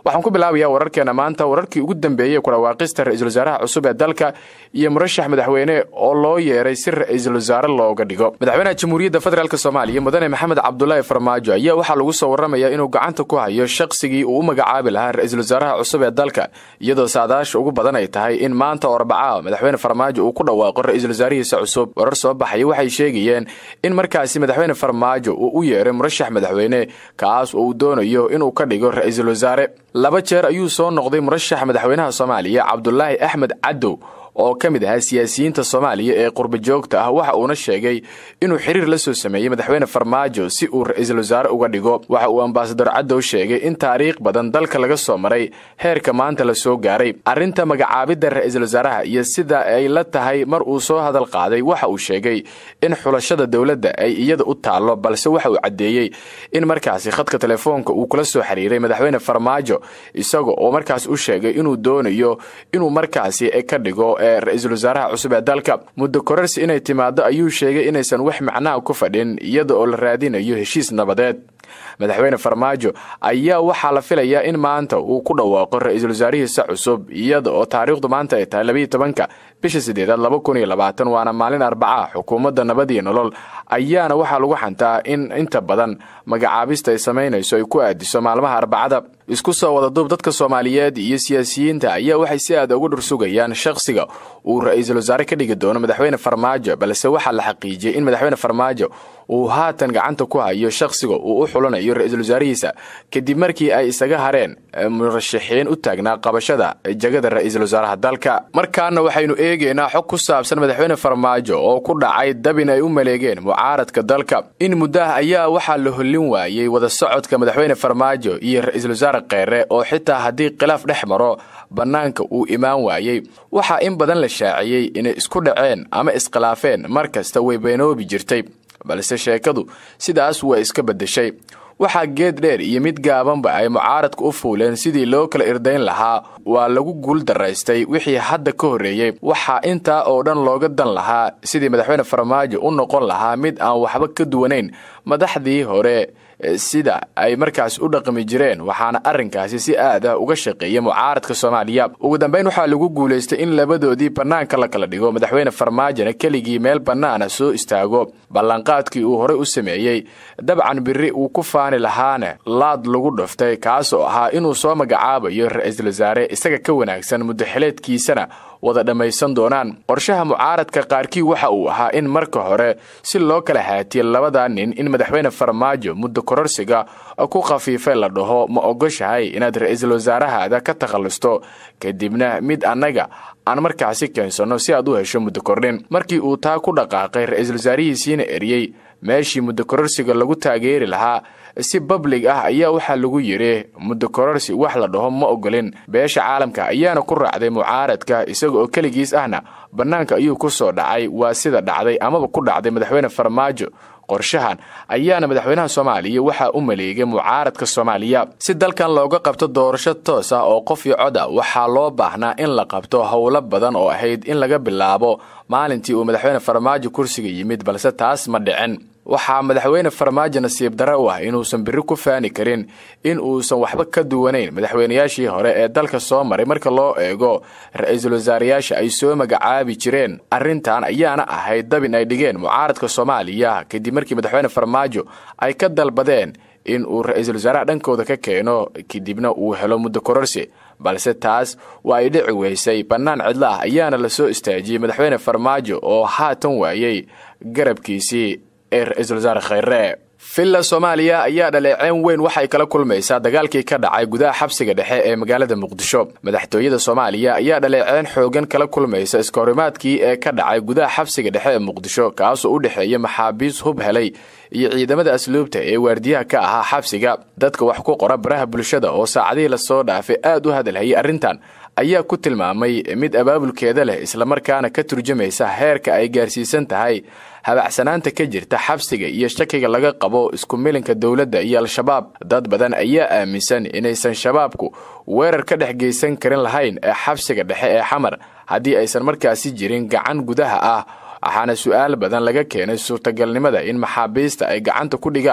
waxaan ku bilaabayaa wararkeena maanta wararkii ugu dambeeyey kudhawaaqista ra-iisul wasaaraha cusub ee dalka iyo murashax madaxweyne oo loo yeeray si ra-iisul wasaare looga dhigo madaxweynaha jamhuuriyadda federaalk soomaaliya mudane maxamed cabdulaahi farmaajo ayaa waxaa lagu soo warramayaa inuu gacanta ku hayo shaqsigii uu u magacaabi lahaa ra-iisul wasaaraha cusub ee dalka iyadoo saadaasha ugu badan ay tahay in maanta oo arbacaa madaxweyne farmaajo uu ku dhawaaqo ra-iisul wasaarihiisa cusub warar soo baxaya waxay sheegayeen in markaasi madaxweyne farmaajo uu u yeeray murashax madaxweyne kaas oo uu doonayo inuu ka dhigo ra-iisul wasaare laba jeer ayuu soo noqday murashax madaxweynaha soomaaliya cabdulaahi axmed cadow oo ka mid ahaa siyaasiyiinta soomaaliya ee qurba joogta ah waxa uuna sheegay inuu xiriir la soo sameeyey madaxweyne farmaajo si uu ra-iisul wasaare uga dhigo waxa uu ambasador cadow sheegay in taariikh badan dalka laga soo maray heerka maanta la soo gaaray arrinta magacaabidda ra-iisul wasaaraha iyo sida ay la tahay mar uu soo hadal qaaday waxa uu sheegay in xulashada dowladda ay iyada u taallo balse waxa uu caddeeyey in markaasi khadka telefoonka uu kula soo xiriiray madaxweyne farmaajo isaga oo markaas u sheegay inuu doonayo inuu markaasi ka dhigo ra-iisul wasaaraha cusub ee dalka muddo korarsi inay timaado ayuu sheegay inaysan wax macnaha ku fadhin iyada oo la raadinayo heshiis nabadeed madaxweyne farmaajo ayaa waxaa la filayaa in maanta uu ku dhawaaqo ra-iisul wasaarihiisa cusub iyada oo taariikhdu maanta ay tahay labayo tobanka bisha sideedaad laba kun iyo labaatan waana maalin arbaca xukuumadda nabad iyo nolol ayaana waxaa lagu xantaa in inta badan magacaabista ay samaynayso ay ku aadiso maalmaha arbacada isku soo wada duub dadka soomaaliyeed iyo siyaasiyiinta ayaa waxay si aad uga dhursugayaan shakhsiga uu ra-iisul wasaare ka dhigi doono madaxweyne farmaajo balse waxaa la xaqiijiyey in madaxweyne farmaajo uu haatan gacanta ku hayo shakhsiga uu u xulanayo ra-iisul wasaarihiisa kadib markii ay isaga hareen murashaxiin u taagnaa qabashada jagada ra-iisul wasaaraha dalka markaana waxaynu eegaynaa xog ku saabsan madaxweyne farmaajo oo ku dhacay dabin ay u maleegeen mucaaradka dalka in muddaha ayaa waxaa la hollin waayey wada socodka madaxweyne farmaajo iyo ra-iisul wasaare kheere oo xitaa haddii khilaaf dhex maro bannaanka uu imaan waayey waxaa in badan la shaaciyey inay isku dhaceen ama iskhilaafeen mar kasta way beenoobi jirtay balse sheekadu sidaas way iska beddeshay waxaa geed dheer iyo mid gaabanba ay mucaaradku u fuuleen sidii loo kala irdayn lahaa waa lagu guul daraystay wixii hadda ka horreeyey waxaa intaa oo dhan looga dan lahaa sidii madaxweyne farmaajo u noqon lahaa mid aan waxba ka duwanayn madaxdii hore sida ay markaas u dhaqmi jireen waxaana arrinkaasi si aad ah uga shaqeeya mucaaradka soomaaliya ugu dambayn waxaa lagu guulaystay in labadoodii bannaanka la kala dhigo madaxweyne farmaajona keligii meel bannaana soo istaago ballanqaadkii uu horey u sameeyey dabcan biri uu ku faani lahaana laad lagu dhuftay kaas oo ahaa inuu soo magacaabayo ra-iisul wasaare isaga ka wanaagsan muddaxileedkiisana wada dhammaysan doonaan qorshaha mucaaradka qaarkii waxa uu ahaa in marka hore si loo kala haatiye labada nin in madaxweyne farmaajo muddo kororsiga ku khafiifay la dhaho ma ogoshahay inaad ra-iisul wasaarahaada ka takhallusto kadibna mid annaga aan markaasi keensanno si aad u hesho muddo kordhin markii uu taa ku dhaqaaqay ra-iisul wasaarihiisiina eriyey meeshii muddo kororsiga lagu taageeri lahaa si bablig ah ayaa waxaa lagu yidhi muddo kororsi wax la dhaho ma ogolin beesha caalamka ayaana ku raacday mucaaradka isaga oo keligiis ahna bannaanka ayuu ku soo dhacay waa sida dhacday amaba ku dhacday madaxweyne farmaajo qorshahan ayaana madaxweynaha soomaaliya waxaa u maleegay mucaaradka soomaaliya si dalkan looga qabto doorasho toos ah oo qof iyo cod a waxaa loo baahnaa in la qabto howlo badan oo ahayd in laga bilaabo maalintii uu madaxweyne farmaajo kursiga yimid balse taas ma dhicin waxaa madaxweyne farmaajo nasiib dare u ah inuusan biri ku faani karin in uusan waxba ka duwanayn madaxweynayaashii hore ee dalka soo maray marka loo eego ra-iisul wasaarayaasha ay soo magacaabi jireen arrintan ayaana ahayd dabin ay dhigeen mucaaradka soomaaliya kadib markii madaxweyne farmaajo ay ka dalbadeen in uu ra-iisul wasaaraha dhankooda ka keeno kadibna uu helo muddo kororsi balse taas waa ay dhici weysay bannaan cidlo ah ayaana la soo istaajiyey madaxweyne farmaajo oo haatan waayey garabkiisii ee ra-iisul wasaare khayre villa soomaaliya ayaa dhaleeceen weyn waxay kala kulmaysaa dagaalkii ka dhacay gudaha xabsiga dhexe ee magaalada muqdisho madaxtooyada soomaaliya ayaa dhaleeceen xoogan kala kulmaysa iskahorimaadkii ee ka dhacay gudaha xabsiga dhexe ee muqdisho kaasoo u dhexeeya maxaabiis hub helay iyo ciidamada asluubta ee waardiyaha ka ahaa xabsiga dadka wax ku qora baraha bulshada oo saacadihii lasoo dhaafay aad u hadalhayay arrintan ayaa ku tilmaamay mid abaabulkeeda leh islamarkaana ka turjumaysa heerka ay gaarsiisan tahay habacsanaanta ka jirta xabsiga iyo shakiga laga qabo isku milinka dowladda iyo al-shabaab dad badan ayaa aaminsan inaysan shabaabku weerar ka dhex geysan karin lahayn ee xabsiga dhexe ee xamar haddii aysan markaasi jirin gacan gudaha ah waxaana su-aal badan laga keenay suurtagalnimada in maxaabiista ay gacanta ku dhigaan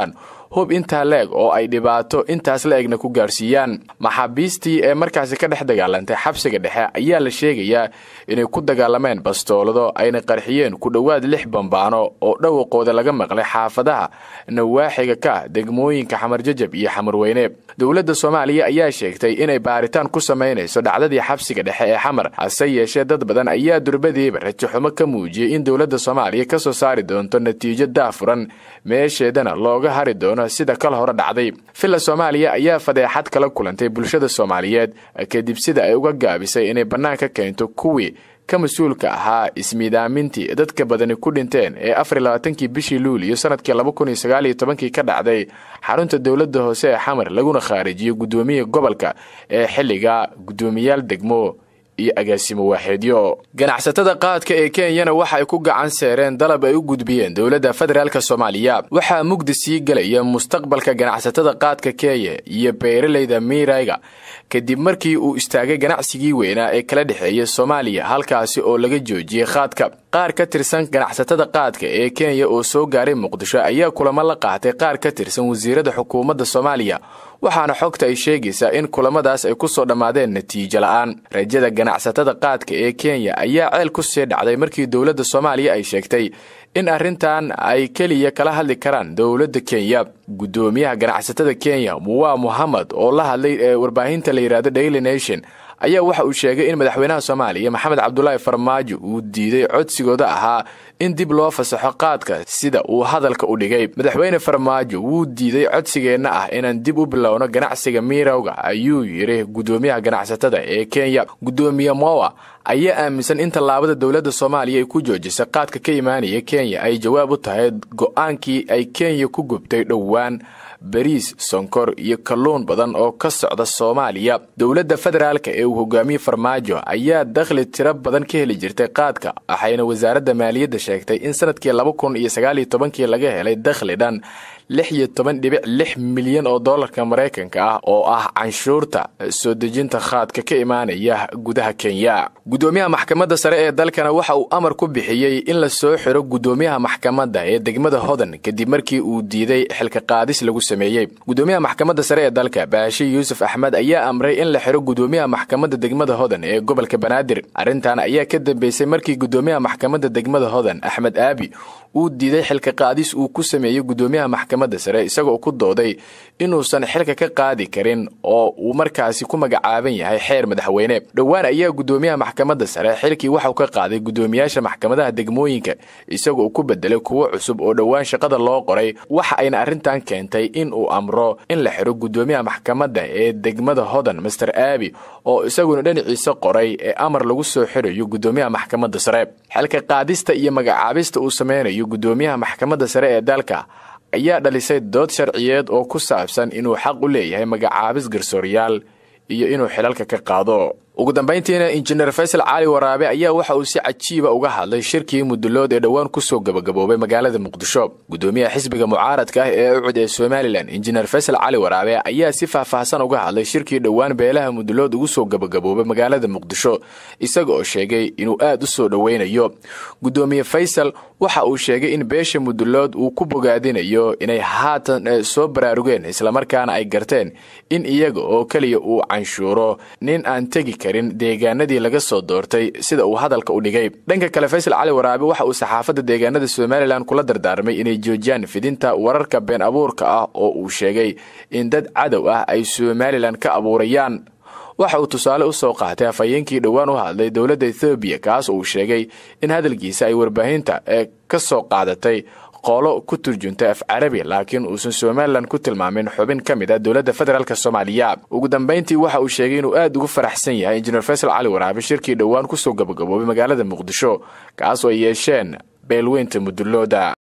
hub intaa la-eg oo ay dhibaato intaas la egna ku gaarsiiyaan maxaabiistii ee markaasi ka dhex dagaalantay xabsiga dhexe ayaa la sheegayaa inay ku dagaalameen bastoolado ayna qarxiyeen ku dhowaad lix bambaano oo dhawaqooda laga maqlay xaafadaha nawaaxiga ka ah degmooyinka xamarjajab iyo xamarweyne dowladda soomaaliya ayaa sheegtay inay baaritaan ku samaynayso dhacdadii xabsiga dhexe ee xamar hase yeeshee dad badan ayaa durbadiiba rajaxumo ka muujiyey in dowladda soomaaliya ka soo saari doonto natiijo daafuran meesheedana looga hari doono sida kal hore dhacday villa soomaaliya ayaa fadeexad kala kulantay bulshada soomaaliyeed kadib sida ay uga gaabisay inay bannaanka keento kuwii ka mas-uulka ahaa ismiidaamintii dadka badani ku dhinteen ee afar labaatankii bishii luuliyo sanadkii laba kun iyo sagaal iyo tobankii ka dhacday xarunta dowladda hoose ee xamar laguna khaarijiyo guddoomiya gobolka ee xilliga guddoomiyaal degmo iyo agaasimo waaxeedyo ganacsatada qaadka ee kenyana waxa ay ku gacan seereen dalab ay u gudbiyeen dowladda federaalk soomaaliya waxaa mugdi sii gelaya mustaqbalka ganacsatada qaadka kenya iyo beeralayda miirayga kadib markii uu istaagay ganacsigii weynaa ee kala dhexeeya soomaaliya halkaasi oo laga joojiyey qaadka qaar ka tirsan ganacsatada qaadka ee kenya oo soo gaaray muqdisho ayaa kulamo la qaatay qaar ka tirsan wasiirada xukuumadda soomaaliya waxaana xogta ay sheegaysaa in kulamadaas ay ku soo dhammaadeen natiijo la'aan rajada ganacsatada qaadka ee kenya ayaa ceel ku sii dhacday markii dowladda soomaaliya ay sheegtay in arrintan ay keliya kala hadli karaan dowladda kenya guddoomiyaha ganacsatada kenya muwaa muhamed oo la hadlay ee warbaahinta la yidhahdo daily nation ayaa waxa uu sheegay in madaxweynaha soomaaliya maxamed cabdulaahi farmaajo uu diiday codsigooda ahaa in dib loo fasaxo qaadka sida uu hadalka u dhigay madaxweyne farmaajo wuu diiday codsigeenna ah inaan dib u bilowno ganacsiga miirowga ayuu yidhi guddoomiyaha ganacsatada ee kenya guddoomiye mowa ayaa aaminsan in tallaabada dowladda soomaaliya ay ku joojisay qaadka ka imaanaya kenya ay jawaab u tahay go'aankii ay kenya ku gubtay dhowaan bariis sonkor iyo kalluun badan oo ka socda soomaaliya dowladda federaalka ee uu hogaamiye farmaajo ayaa dakhli tiro badan ka heli jirtay qaadka waxayna wasaaradda maaliyadda sheegtay in sanadkii laba kun iyo sagaal iyo tobankii laga helay dakhli dhan lix iyo toban dhibic lix milyan oo dollarka maraykanka ah oo ah canshuurta soo dejinta khaadka ka imaanaya gudaha kenya guddoomiyaha maxkamadda sare ee dalkana waxa uu amar ku bixiyey in la soo xiro guddoomiyaha maxkamadda ee degmada hodan kadib markii uu diiday xilka qaadis lagu sameeyey guddoomiyaha maxkamadda sare ee dalka baashi yuusuf axmed ayaa amray in la xiro guddoomiyaha maxkamadda degmada hodan ee gobolka banaadir arrintan ayaa ka dambeysay markii guddoomiyaha maxkamadda degmada hodan axmed aabi uu diiday xilka qaadis uu ku sameeyey guddoomiyaha maxkamadda sare isagoo ku dooday inuusan xilka ka qaadi karin oo uu markaasi ku magacaaban yahay xeer madaxweyne dhowaan ayaa guddoomiyaha maxkamadda sare xilkii waxauu ka qaaday guddoomiyaasha maxkamadaha degmooyinka isagoo ku bedelay kuwo cusub oo dhowaan shaqada loo qoray waxa ayna arrintan keentay in uu amro in la xiro guddoomiyaha maxkamadda ee degmada hodan master aabi oo isaguna dhinaciisa qoray ee amar lagu soo xirayo guddoomiyaha maxkamadda sare xilka qaadista iyo magacaabista uu sameynayo guddoomiyaha maxkamadda sare ee dalka ayaa dhalisay dood sharciyeed oo ku saabsan inuu xaq u leeyahay magacaabis garsooryaal iyo inuu xilalka ka qaado ugu dambayntiina injineer faysal cali waraabe ayaa waxa uu si cajiiba uga hadlay shirkii mudulood ee dhowaan kusoo gabagaboobay magaalada muqdisho guddoomiyaha xisbiga mucaaradka ah ee ucud ee somalilan injineer faysal cali waraabe ayaa si faahfaahsan uga hadlay shirkii dhowaan beelaha mudulood ugu soo gabagaboobay magaalada muqdisho isaga oo sheegay inuu aad u soo dhoweynayo guddoomiye faysal waxa uu sheegay in beesha mudulood uu ku bogaadinayo inay haatan soo baraarugeen islamarkaana ay garteen in iyaga oo keliya uu canshuuro nin aan tegi karin deegaanadii laga soo doortay sida uu hadalka u dhigay dhanka kale faysal cali waraabe waxa uu saxaafadda deegaanada somalilan kula dardaarmay inay joojiyaan fidinta wararka been abuurka ah oo uu sheegay in dad cadow ah ay somalilan ka abuurayaan waxa uu tusaale u soo qaatay afhayeenkii dhowaan u hadlay dowladda ethoobiya kaas uu sheegay in hadalkiisa ay warbaahinta ee ka soo qaadatay qolo ku turjuntay af carabi laakiin uusan somalilan ku tilmaamin xubin ka mid a dowladda federaalk soomaaliya ugu dambayntii waxa uu sheegay inuu aad ugu faraxsan yahay injineer faysal cali waraabe shirkii dhowaan kusoo gabagaboobay magaalada muqdisho kaas oo ay yeesheen beelweynta mudulooda